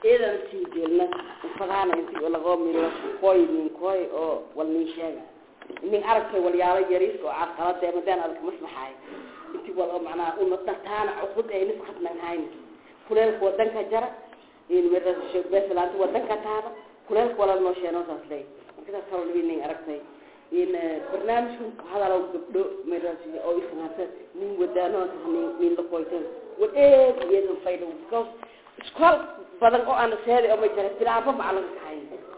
iidan sii jeelna fadaana intii lagoo miro koy nin koy oo wal nin sheega nin aragtay walyaalo yariis oo caqalada madaan adag maslaxaay intii wal oo macnaha una dartaana cuqud ay nis qadnan hayn kuleelka wadanka jara in mira sheeg beesalaanta wadanka taada kuleelka wala noo sheeno saas lay marka kala dhibi nin aragtay in barnaamijku hadalo gabdho mira oo isnaata nin wadaano nin nin la qoytan wadeed iyo faydo because iskool badan oo aan seeday oo ma jira bilaabo macalin kahayn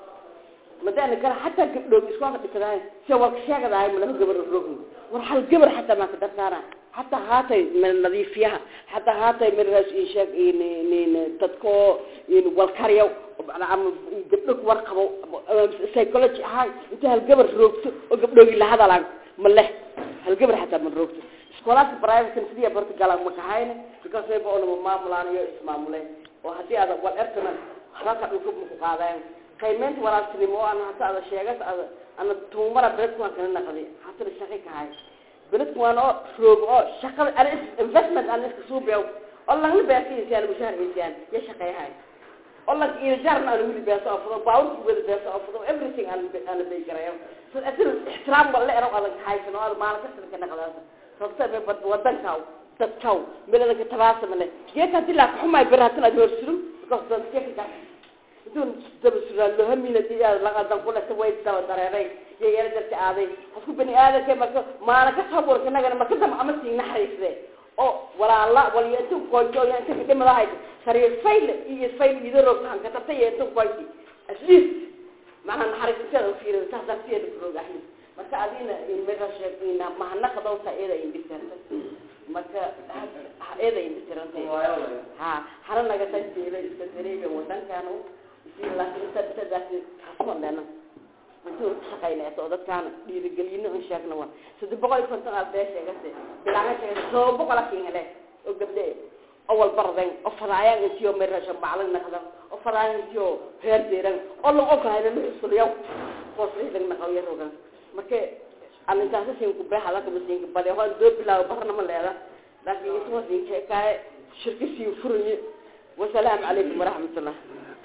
madana kala xataa gabdhood iskoolka dhigtadahay si walka sheegadahay ma laba gabar rogi war hal gabar xataa ma ka darsaana حتى هاتي من نظيفيها حتى هاتي من راس إنشاء إن إن تدكو إن والكريو أنا عم جبلك ورقة سيكولوجي هاي أنت هالجبر روكت وجبلك اللي هذا لان مله هالجبر حتى من روكت سكولات برايفت كنسية برتقال مكهاين because they بقولوا ما ملان يو اسمه مله وهدي هذا والأرتنا خلاص أقولكم مقاعدين قيمت ولا سلموا أنا حتى هذا شيء أنا أنا تومرة بيتكم كنا نقضي حتى الشقيق هاي بلد وانا فروق او شغل انا انفستمنت انا اسك سوبيو والله اللي بيعطي انسان مشاهر انسان يا شقي هاي والله إذا جارنا أنا ولي بيسا أفضل باول ولي بيسا أفضل everything أنا أنا بيجريه فأثر احترام والله أنا قال هاي سنو هذا ما أنا كسر كنا خلاص فبصير ببد ودن كاو تتكاو بلا ذلك تباسم له جيت هدي لك حما يبرهتنا دور سلم قصد كيف كان دون دبسر له هم من الدنيا لقد نقول سويت دوا دراري يا يا رجال عادي أسكو بني آدم كما ما أنا كتصور كنا جنا ما كنا عمل سين نحرس ذي أو ولا الله ولا ينتم كويتو يعني كيف كده ملاهي سرير فيل يفيل يدرب عن كتبت ينتم كويتي أسليس ما هنحرس كذا في تحت في البروج أحنا ما كأدينا إن مرة شايفين ما هنقدر سائرة ينبتر ما ك هذا ينبتر ها حرنا قتل سيرة استدريجة وطن كانوا يصير لكن تبتدأ حصل لنا intuu shaqaynayso oo dadkaan dhiirigelino in sheegna waa saddex boqol iyo konton aad bee sheegase bilaanga sheegase todoba boqol akin hele oo gabdhe awal barden oo fadaayaan intiyo merasha baclan naqdan oo fadaayaan intiyo heer deeran oo lagu ogahayna la xusuliyaw hooslihidan naqawiya rogan marka aan intaasi siin ku beexa la kaba siin bale waa doo bilaaw barna ma leeda laakiin intuu siin sheekay shirki siin furaye wasalaamu calaykum waraxmatullah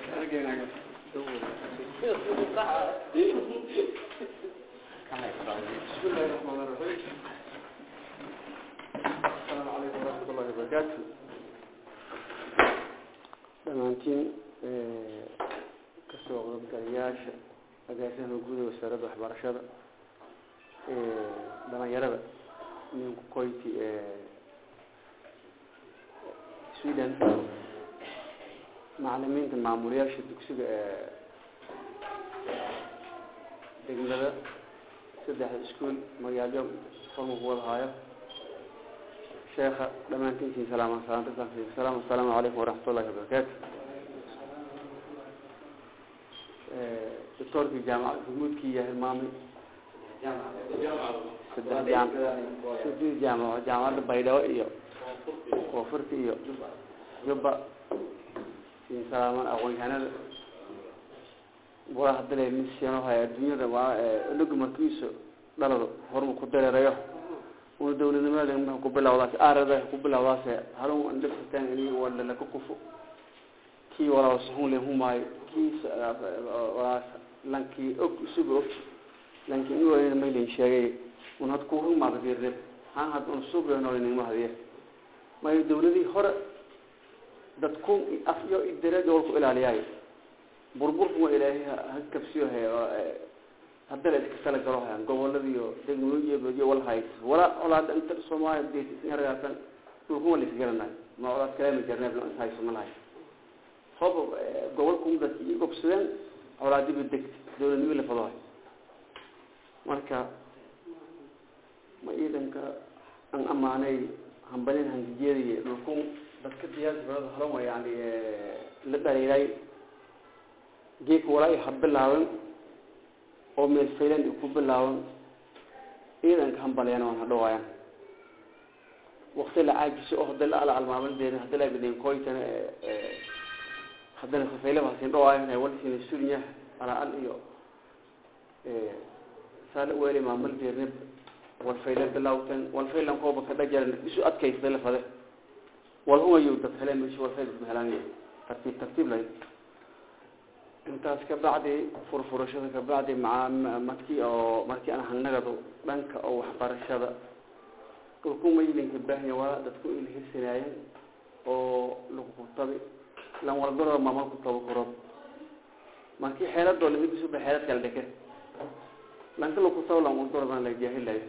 بسم الله الرحمن الرحيم السلام عليكم ورحمة الله وبركاته dhammaantiin kasoo qaybgalayaasha agaasimaha guud ee wasaaradda waxbarashada dhalinyarada ninku koyti sweden macalimiinta maamulayaasha dugsiga ee degmada saddexda iskuol magaalyo forma ku wada haayo sheekha dhammaantiintiin salaaman salaanta safiik salaam assalaamu calaykum waraxmatullahi wabarakaatu doctoorkii jaamacad gurmuudkii iyo hilmaamay saddex jaam saddex jaamaco jaamacadda baydhabo iyo koonfurta iyo jubba siin salaaman aqoon-yahanada walaa hadale misiano haya adduunyada waa inagu markiisu dhalado hormu ku dareerayo una dawladnimada ma ku bilawdaas aarada ku bilawdaas halun dhiftaan ini wala la ku kufu kii walaa saxun le humay kii walaa lanki og sugo og lanki in wala ma ilin sheegay una ku huma qadirre han had un sugo no in ma hadiye ma dawladii hore dadku afyo idare dowlku ilaaliyay burburku waa ilaahay ha kabsiyo hay haddana iska tala galo hayaan goboladiiyo degmooyiyo wal hays wala colaad inta soomaaliya deetisnaragaasan dhulku waa la isgaranayo ma colaad kaleema jarneeb la hayso ma lahay hob gobolku dadki i gobsadeen colaadiba degti dowladnimo la fado hay marka ma ciidanka an amaanay hambalin hangijiyadiy dhulku dadka diyaarada halan waa yani la dhaliilay geedka walaa ha bilaaban oo meel faylan ku bilaaban ciidanka hambalyana waan hadhawaayaan wakti la caajiso oo hadda la ala almaamaldeeda hadda la bidin koytana haddana safaylaba hasin dhawaayan walsina sunya ala al iyo saala weeli maamaldeedna wal faylan bilawtan wal faylan kooba ka dhajaran isu adkaysada la fade wal huwa yow dad heleen meesha wal faylan helaan tartiib tartiib lay intaas ka bacdi furfurashada ka bacdi maca markii oo markii aan hanagado dhanka oo waxbarashada dhulku maylinka baahnya waa dadku ilhirsanaayeen oo lagu kutabi lan walgaro mamalku taba kuro markii xeeladoo lamidisuba xeelad kala dheke lanka lakutabo lan walgaro la jaahilayo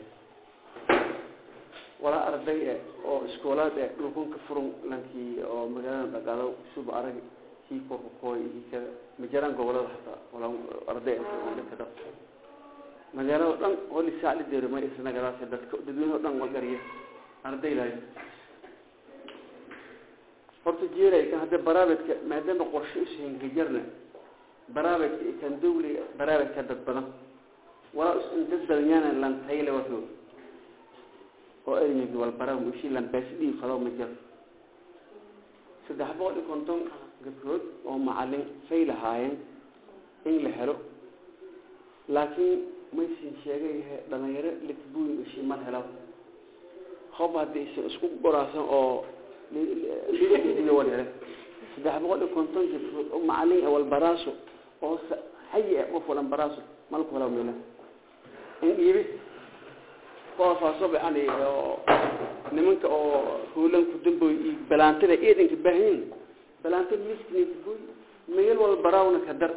walaa arday e oo iskoolaad e dhulkunka furun lankii oo magaalada dhaqaado suba arag kii korkakooy iyo ka majaraan gobolada hataa wala arday dhaka dhaq magaalada dhan holi saacli deerima isnagadaas dadka dadweyne o dhan walgariya arday lahayo horta jeeray kan hadda baraabedka maadaama qorshe ushengajarna baraabedka iyo kan dawliga baraabedka dad badan walaa is dad badanyana lantayle wato oo ermigi walbara mushi lambaasdhii fado ma jiro saddex boqol iyo konton gabdhood oo macalin fay lahaayeen in la helo laakiin maysin sheegayahe dhalinyaro litbuyn ishi mar helo hob haddii isa isku goraasan oo lidiga wal hele saddex boqol iyo konton gabdhood oo macalin walbaraaso oo hayi ah qof walan baraaso malku helo mila in iibi kuwaasaasooba yani oo nimanka oo huulanku damboy iyo balaantada eedanka baahanyin balaanta misknbuy meel wal baraawna ka dar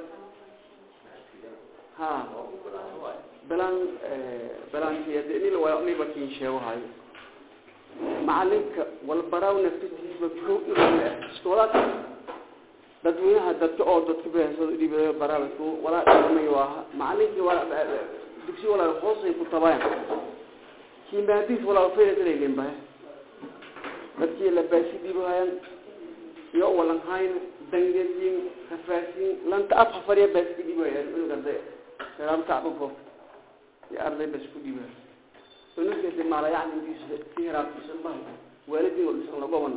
ha balaan balaantniba kin sheegahayo macalinka walbaraaw naftidiisba ko iskoolaadka dadweynaha dadka oo dadka bahasada dhib baraabadk walaa dhimay waaha macalinkii walaa dugsi walaa hoosay ku tabayan kimaadis walaa faylasalaylen bahe dadkii labaasi dhibahayan iyo walanhayn dangayin hafaasin lanta af hafariya baas ku dhibahayan unug arday salaamta dhufo iyo arday bas ku dhibahay unugkasi maalayacninkiisa si heraabkiisa bahay waalidin walisan lagoban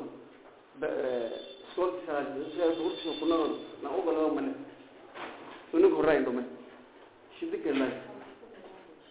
iskoolkiisa kunagon na ugalago male unug horayn dhume shidika